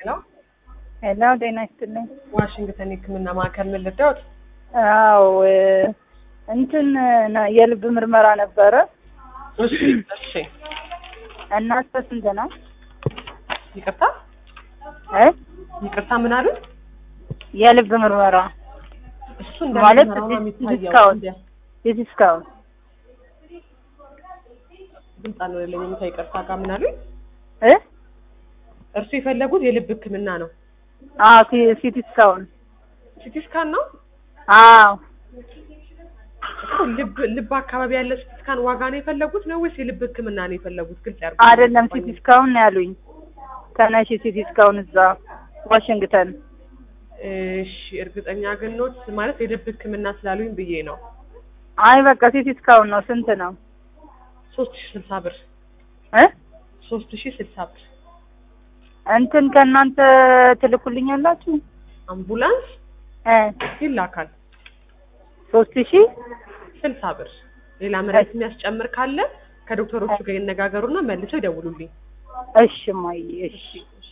ሄሎ ሄሎ ጤና ይስጥልኝ። ዋሽንግተን የሕክምና ማዕከል ምን ልርዳዎት? አዎ እንትን ነ- የልብ ምርመራ ነበረ እሺ እሺ፣ እና እስከ ስንት ነው? ይቅርታ እ ይቅርታ፣ ምን አሉ? የልብ ምርመራ እሱ ማለት እንደምርመራው ነው የሚታየው። ዲስካውንት እንዲያ የዲስካውንት ድምፅ አልወለኝም። ከይቅርታ ጋር ምን አሉ? እ እርሱ የፈለጉት የልብ ሕክምና ነው። አዎ ሲ- ሲቲ ስካውን ሲቲ ስካን ነው አዎ እኮ። ልብ ልብ አካባቢ ያለ ሲቲ ስካን ዋጋ ነው የፈለጉት ነው ወይስ የልብ ሕክምና ነው የፈለጉት? ግልጽ ያርጉ። አይደለም ሲቲ ስካውን ነው ያሉኝ። ተነሽ ሲቲ ስካውን እዛ ዋሽንግተን እሺ፣ እርግጠኛ ግን ኖት ማለት የልብ ሕክምና ስላሉኝ ብዬ ነው። አይ በቃ ሲቲ ስካውን ነው። ስንት ነው? ሶስት ሺህ ስልሳ ብር እ ሶስት ሺህ ስልሳ ብር እንትን ከእናንተ ትልኩልኛላችሁ? አምቡላንስ እ ይላካል። ሶስት ሺህ ስልሳ ብር ሌላ መድኃኒት የሚያስጨምር ካለ ከዶክተሮቹ ጋር ይነጋገሩና መልሰው ይደውሉልኝ። እሺ ማይ እሺ እሺ